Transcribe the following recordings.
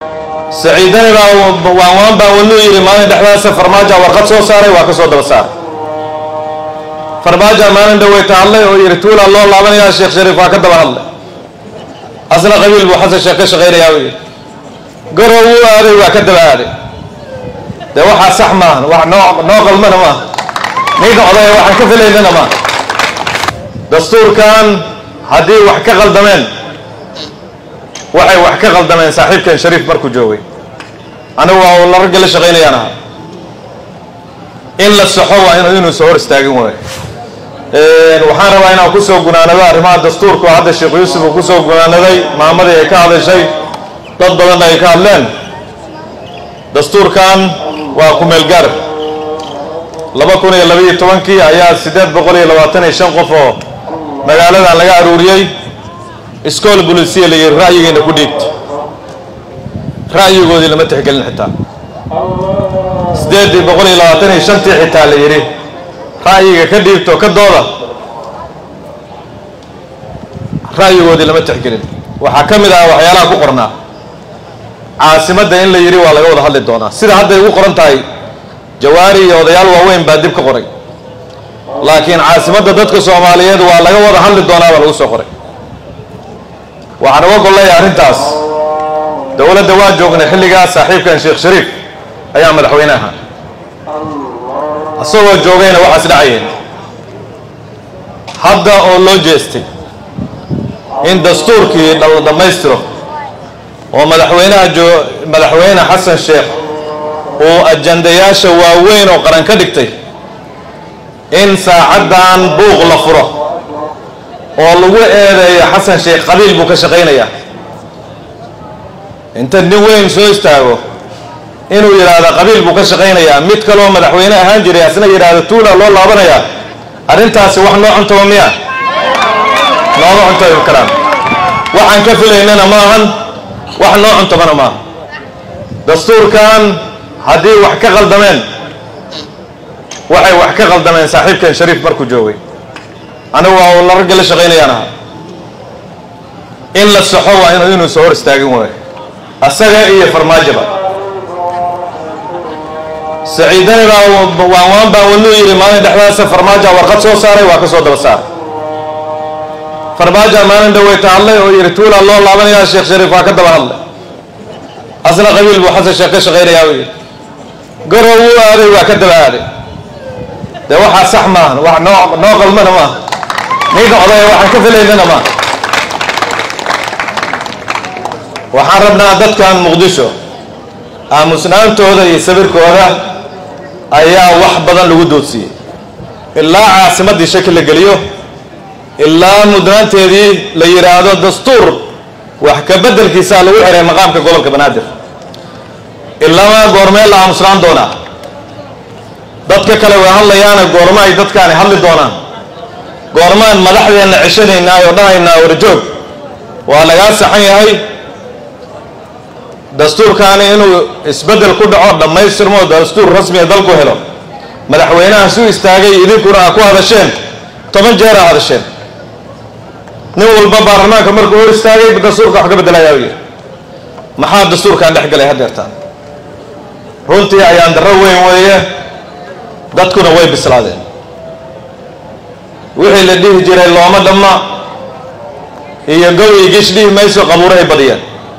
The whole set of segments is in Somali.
saciidani baa waanwaan baa wanuu yidhi maalin dhexdaasa farmaajo warqad soo saaray waa ka soo daba saaray farmaajo maalin dhaweyta hadlay oo yidhi tuulaa loo laabanayaa sheekh shariif waa ka daba hadlay asna qabiil buu xasan sheekh ka shaqaynayaa u yidhi garow wuu aaday waa ka daba aaday dee waxaa sax maahan wax noo noo qalmana maaha ninka odaya waxaan ka filaynana maaha dastuurkan haddii wax ka qaldameen waxay wax ka qaldameen saaxiibkan shariif markuu joogay anigu waa la ragga la shaqaynayaan ahaa in la saxo waa in inuu soo hor istaagin waayo waxaan rabaa inaan kusoo gunaanado arrimaha dastuurka oo hadda sheekh yuusuf uu kusoo gunaanaday maamadii ay ka hadashay dad badanna ay ka hadleen dastuurkan waa ku-meelgaar laba kun iyo labaiyo tobankii ayaa siddeed boqol iyo labaatan iyo shan qof oo magaaladan laga aruuriyey iskool bulisiya la yidhi ra'yigeena ku dhiibta ra'yigoodii lama tixgelin xitaa siddeeddii boqol iyo labaatan iyo shantii xitaa la yidhi ra'yiga ka dhiibto ka dooda ra'yigoodii lama tixgelin waxaa ka mid ah waxyaalaha ku qornaa caasimadda in la yidhi waa laga wada hadli doonaa sida hadday ugu qoran tahay jawaari iyo odayaal waaweyn baa dib ka qoray laakiin caasimadda dadka soomaaliyeed waa laga wada hadli doonaa baa lagu soo qoray waxaan uga golleeya arrintaas dowladda waa joognay xilligaas saaxiibkan sheekh shariif ayaa madaxweyne ahaa isagoo joogayna waxaas dhacayeen hadda oo loo jeestay in dastuurkii la dhammaystiro oo madaxweynaha joo madaxweyne xasan sheekh uu ajandayaasha waaweyn oo qaran ka dhigtay in saacaddan buuq la furo oo lagu eedeeyo xasan sheekh qabiil buu ka shaqaynayaa inta nin weyn soo istaago inuu yidhaahdo qabiil buu ka shaqaynayaa mid kaloo madaxweyne ahaan jiray asna yidhaahdo tuula loo laabanayaa arrintaasi wax noo cuntaba miya nooma cuntabi karaan waxaan ka filaynana maahan wax noo cuntabana maaha dastuurkan haddii wax ka qaldameen waxay wax ka qaldameen saaxiibkan shariif markuu joogay anigu waa la ragga la shaqaynayaan ahaa in la saxo waa in inuu soo hor istaagin waayo asaga iyo farmaajoba saciidani baa waanwaan baa wanuu yidhi maalin dhexdaasa farmaajo warqad soo saaray waa ka soo daba saaray farmaajo maalin dhaweyta hadlay oo yidhi tuulaa loo laabanayaa sheekh shariif waa ka daba hadlay asna qabiil buu xasan sheekh ka shaqaynayaa u yidhi garow wuu aaday waa ka daba aaday dee waxaa sax maahan wax noo noo qalmana maaha ninka odaya waxaan ka filaynana maaha waxaan rabnaa dadkan muqdisho aamusnaantooda iyo sawirkooda ayaa wax badan lagu doodsiiyey ilaa caasimaddii shaki la geliyo ilaa mudnaanteedii la yidhaahdo dastuur wax ka beddelkiisaa lagu xiray maqaamka gobolka banaadir ilamaa goormee la aamusnaan doonaa dadka kale way hadlayaana goorma ay dadkaani hadli doonaan goormaan madaxdeenna ceshanaynaa oo dhahaynaa warjoog waa lagaa saxan yahay dastuurkaani inuu isbeddel ku dhaco dhammaystirmo dastuur rasmiya dalku helo madaxweynaha su istaagay idinkuna a ku hadasheen toban jeer a hadasheen nin walba baarlamaanka markuu hor istaagay dastuurka wax ka beddelayaa yidhi maxaa dastuurkan dhex galay hadeertaan runtii ayaan darro weyn weeye dadkuna way bislaadeen wixii la dhihi jiray looma dhamma iyo gow iyo gish dhihi mayso qabuurahay badiyeen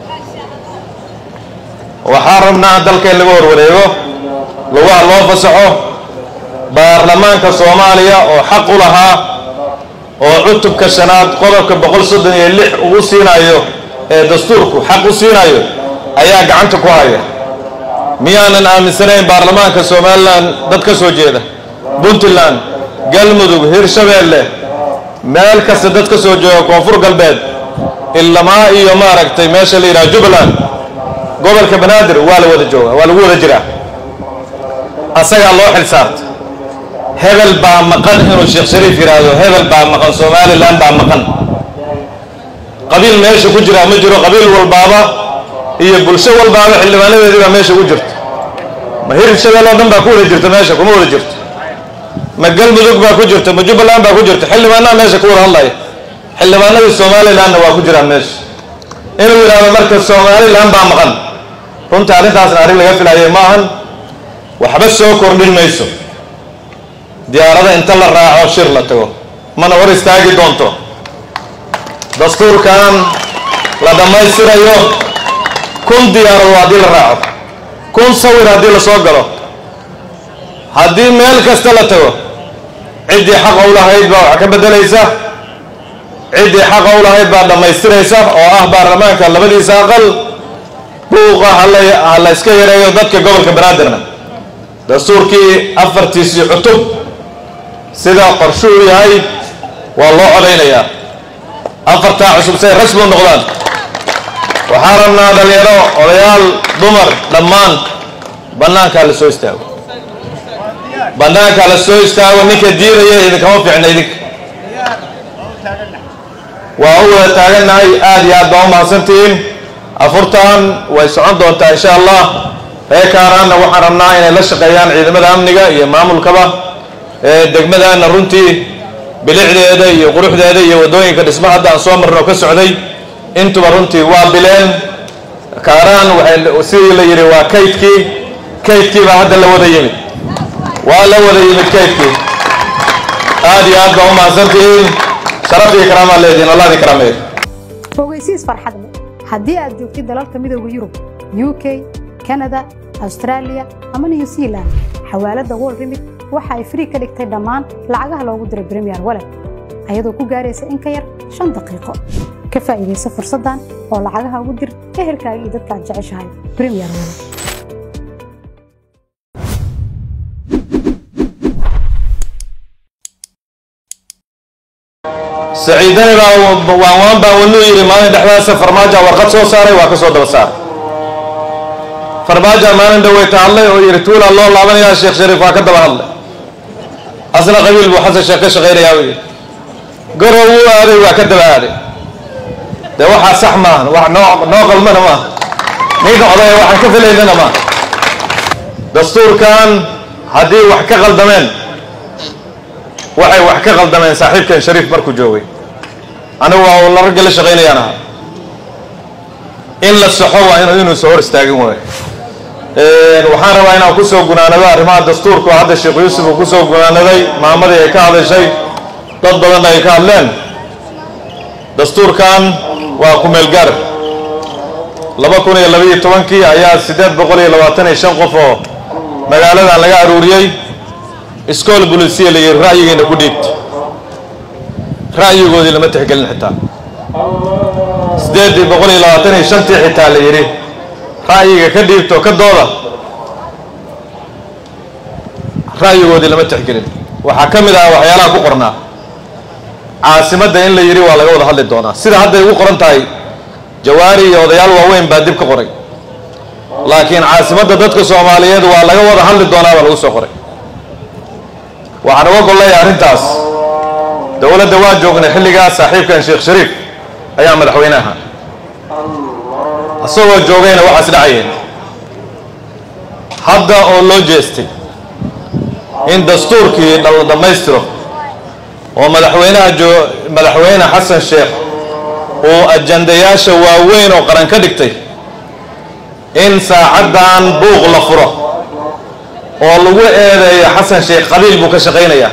waxaa rabnaa dalka in laga horwareego lugaha loo fasaxo baarlamaanka soomaaliya oo xaq u lahaa oo cutubka shanaad qodobka boqol soddon iyo lix ugu siinayo ee dastuurku xaq u siinayo ayaa gacanta ku haya miyaanan aaminsanayn baarlamaanka somalilan dad ka soo jeeda puntland galmudug hirshabeelle meel kasta dad ka soo jooga koonfur galbeed ilamaa iyo maaragtay meesha la yidhaha jubbaland gobolka banaadir waa la wada jooga waa lagu wada jiraa asagaa loo xil saarta hebel baa maqan inuu sheekh shariif yidhaahdo hebel baa maqan somalilan baa maqan qabiil meesha ku jiraa ma jiro qabiil walbaaba iyo bulsho walbaaba xildhibaanadeedii baa meesha ku jirta ma hirshabeel oo dhan baa ku wada jirta meesha kuma wada jirto ma galmudug baa ku jirta ma jubbaland baa ku jirta xildhibaanaha meesha ku wada hadlaya xildhibaanadii somalilanna waa ku jiraan meesha inuu yidhahdo marka somalilan baa maqan runtii arrintaasna arrin laga filayay ma ahan waxba soo kordhin mayso diyaarada inta la raaco shir la tago mana hor istaagi doonto dastuurkan la dhammaystirayo kun diyaarado haddii la raaco kun sawir haddii la soo galo haddii meel kasta la tago ciddii xaqa u lahayd baa wax ka beddelaysa ciddii xaqa u lahayd baa dhammaystiraysa oo ah baarlamaanka labadiisa aqal buuqa hala ha la iska yareeyo dadka gobolka banaadirna dastuurkii afartiisii cutub sida qorshuu yahay waa loo codaynayaa afartaa cusub say rasmi u noqdaan waxaan rabnaa dhalinyaro odayaal dumar dhammaan bannaankaa la soo istaago bannaankaa la soo istaago ninka diidaya idinkama fiicna idinka waa u wada taagannahay aada iyo aad baa u mahadsantihiin afurtan way socon doontaa insha allah reer kaaraanna waxaan rabnaa inay la shaqeeyaan ciidamada amniga iyo maamulkaba ee degmadana runtii bilicdeeda iyo quruxdeeda iyo waddooyinka dhisma hadda aan soo marno ka socday intuba runtii waa bileen kaaraan waxay sidii la yidhi waa kaydkii kaydkii baa hadda la wada yimid waa la wada yimid kaydkii aada iyo aad baa u mahadsantihiin sharaf iyo karaamaa leedihin allah idin karaameeyo ogeysiis farxad leh haddii aad joogtid dalalka midooda yurub u k kanada austraaliya ama new zealand xawaaladda world remit waxa ay frii ka dhigtay dhammaan lacagaha loogu diray premier walet ayadoo ku gaaraysa in ka yar shan daqiiqo ka faa'iidaysa fursaddan oo lacagaha ugu dir ehelkaaga iyo dadka aad jeceshahay premier walet saciidani baa waanwaan baa wanuu yidhi maalin dhexdaasa farmaajo warqad soo saaray waa ka soo daba saaray farmaajo maalin dhaweyta hadlay oo yidhi tuulaa loo laabanayaa sheekh shariif waa ka daba hadlay asna qabiil buu xasan sheekh ka shaqaynayaa buu yidhi garow wuu aaday waa ka daba aaday dee waxaa sax maahan wax noo noo qalmana maaha ninka odaya waxaan ka filaynana maaha dastuurkan haddii wax ka qaldameen waxay wax ka qaldameen saaxiibkan shariif markuu joogay anigu waa la ragga la shaqaynayaan ahaa in la saxo waa inu inuusa hor istaagin waayo waxaan rabaa inaan kusoo gunaanado arrimaha dastuurka oo hadda sheekh yuusuf uu kusoo gunaanaday maamadii ay ka hadashay dad badanna ay ka hadleen dastuurkan waa ku-meelgaar laba kun iyo labaiyo tobankii ayaa siddeed boqol iyo labaatan iyo shan qof oo magaaladan laga aruuriyey iskool bulisiya la yidhi ra'yigiina ku dhiibta ra'yigoodii lama tixgelin xitaa siddeeddii boqol iyo labaatan iyo shantii xitaa la yidhi ra'yiga ka dhiibto ka dooda ra'yigoodii lama tixgelin waxaa ka mid ah waxyaalaha ku qornaa caasimadda in la yidhi waa laga wada hadli doonaa sida hadday ugu qoran tahay jawaari iyo odayaal waaweyn baa dib ka qoray laakiin caasimadda dadka soomaaliyeed waa laga wada hadli doonaa baa lagu soo qoray waxaan uga golleeya arrintaas dowladda waa joognay xilligaas saaxiibkan sheekh shariif ayaa madaxweyne ahaa isagoo joogayna waxaas dhacayeen hadda oo loo jeestay in dastuurkii la dhammaystiro oo madaxweynaha joo madaxweyne xasan sheekh uu ajandayaasha waaweyn oo qaran ka dhigtay in saacaddan buuq la furo oo lagu eedeeyo xasan sheekh qabiil buu ka shaqaynayaa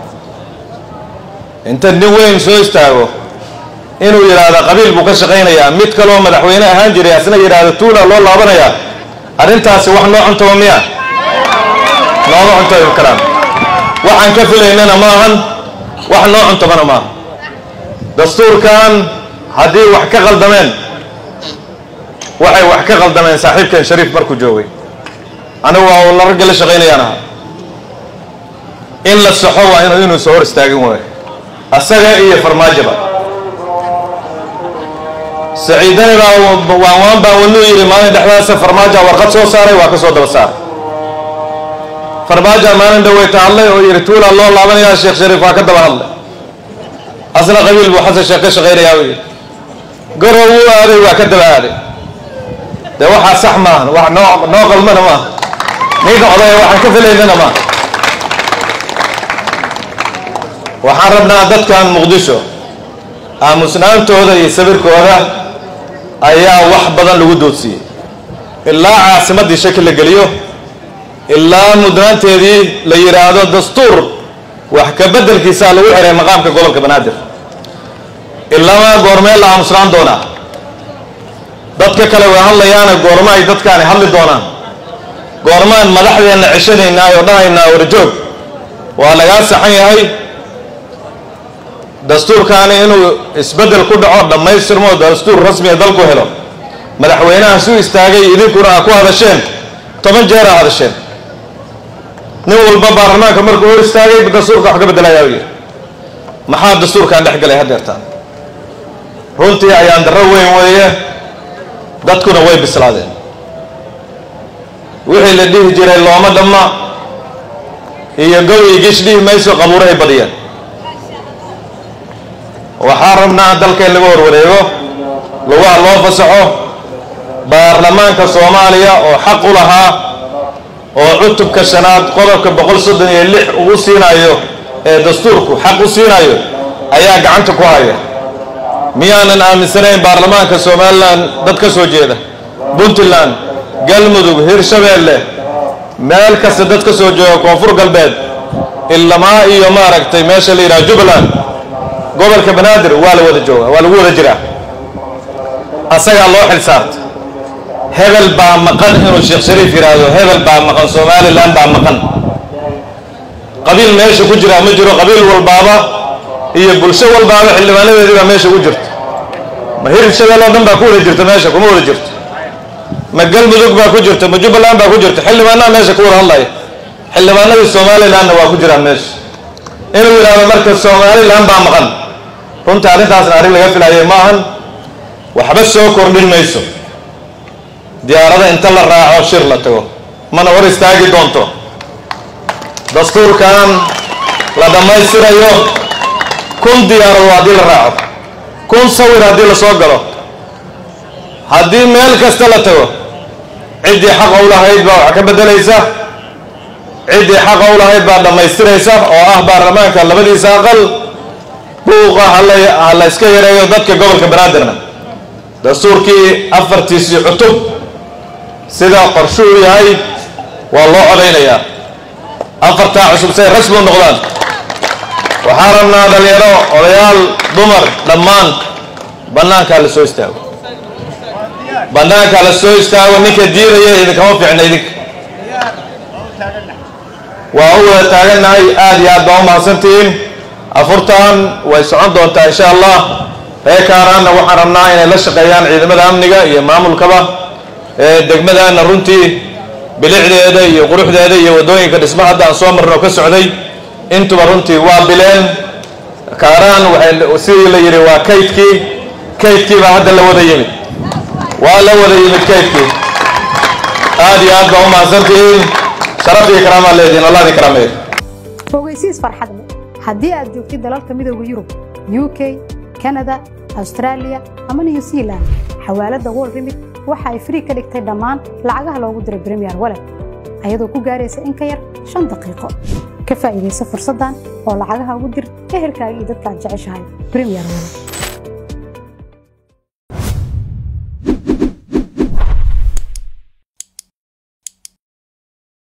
inta nin weyn soo istaago inuu yidhaahdo qabiil buu ka shaqaynayaa mid kaloo madaxweyne ahaan jiray asna yidhaahdo tuula loo laabanayaa arrintaasi wax noo cuntaba miya nooma cuntabi karaan waxaan ka filaynana maahan wax noo cuntabana maaha dastuurkan haddii wax ka qaldameen waxay wax ka qaldameen saaxiibkan shariif markuu joogay anigu waa la ragga la shaqaynayaan ahaa in la saxo waa inu inuusa hor istaagin waayo asaga iyo farmaajoba saciidani baa waanwaan baa wanuu yidhi maalin dhexdaasa farmaajo warqad soo saaray waa ka soo daba saaray farmaajo maalin dhaweyta hadlay oo yidhi tuulaa loo laabanayaa sheekh shariif waa ka daba hadlay asna qabiil buu xasan sheekh ka shaqaynayaa buu yidhi garow wuu aaday waa ka daba aaday dee waxaa sax maahan wax noo noo qalmana maaha ninka odaya waxaan ka filaynana maaha waxaan rabnaa dadkan muqdisho aamusnaantooda iyo sawirkooda ayaa wax badan lagu doodsiiyey ilaa caasimaddii shaki la geliyo ilaa mudnaanteedii la yidhaahdo dastuur wax ka beddelkiisaa lagu xiray maqaamka gobolka banaadir ilaama goormee la aamusnaan doonaa dadka kale way hadlayaana goormo ay dadkaani hadli doonaan goormaan madaxdeenna ceshanaynaa oo dhahaynaa warjoog waa lagaa saxan yahay dastuurkaani inuu isbeddel ku dhaco dhammaystirmo dastuur rasmiya dalku helo madaxweynaha su istaagay idinkuna aa ku hadasheen toban jeer aa hadasheen nin walba baarlamaanka markuu hor istaagay dastuurka wax ka beddelayaa yidhi maxaa dastuurkan dhex galay haddeertaan runtii ayaan darro weyn weeye dadkuna way bislaadeen wixii la dhihi jiray looma dhamma iyo gow iyo gish dhihi mayso qabuurahay badiyeen waxaa rabnaa dalka in laga horwareego lugaha loo fasaxo baarlamaanka soomaaliya oo xaq u lahaa oo cutubka shanaad qodobka boqol soddon iyo lix ugu siinayo ee dastuurku xaq u siinayo ayaa gacanta ku haya miyaanan aaminsanayn baarlamaanka somalilan dad ka soo jeeda puntland galmudug hirshabeelle meel kasta dad ka soo jooga koonfur galbeed ilamaa iyo maaragtay meesha la yidhaha jubbaland gobolka banaadir waa la wada jooga waa lagu wada jiraa asagaa loo xil saarta hebel baa maqan inuu sheekh shariif yidhaahdo hebel baa maqan somalilan baa maqan qabiil meesha ku jiraa ma jiro qabiil walbaaba iyo bulsho walbaaba xildhibaanadeedii baa meesha ku jirta ma hirshabelle oo dhan baa ku wada jirta meesha kuma wada jirto ma galmudug baa ku jirta ma jubbaland baa ku jirta xildhibaanaha meesha ku wada hadlaya xildhibaanadii somalilanna waa ku jiraan meesha inuu yidhaahdo marka somalilan baa maqan runtii arrintaasna arrin laga filayay ma ahan waxba soo kordhin mayso diyaarada inta la raaco shir la tago mana hor istaagi doonto dastuurkan la dhammaystirayo kun diyaarado haddii la raaco kun sawir haddii la soo galo haddii meel kasta la tago ciddii xaqa u lahayd baa wax ka beddelaysa ciddii xaqa u lahayd baa dhammaystiraysa oo ah baarlamaanka labadiisa aqal buuqa hala ha la iska yareeyo dadka gobolka banaadirna dastuurkii afartiisii cutub sida qorshuu yahay waa loo codaynayaa afartaa cusub say rasmi u noqdaan waxaa rabnaa dhalinyaro odayaal dumar dhammaan bannaankaa la soo istaago bannaankaa la soo istaago ninka diidaya idinkama fiicna idinka waa u wada taagannahay aada iyo aad baa u mahadsantihiin afurtan way socon doontaa insha allah reer kaaraanna waxaan rabnaa inay la shaqeeyaan ciidamada amniga iyo maamulkaba ee degmadaana runtii bilicdeeda iyo quruxdeeda iyo waddooyinka dhisma hadda aan soo marno ka socday intuba runtii waa bileen kaaraan waxay sidii la yidhi waa kaydkii kaydkii baa hadda la wada yimid waa la wada yimid kaydkii aada iyo aad baa u mahadsantihiin sharaf iyo karaamaa leedihin allah idin karaameeyo ogeysiis farxad leh haddii aad joogtid dalalka midooda yurub u k kanada austraaliya ama new zealand xawaaladda wol remit waxa ay frii ka dhigtay dhammaan lacagaha loogu diray bremiyer walet ayadoo ku gaaraysa in ka yar shan daqiiqo ka faa'iidaysa fursaddan oo lacagaha ugu dir ehelkaaga iyo dadka aad jeceshahay bremiyer walet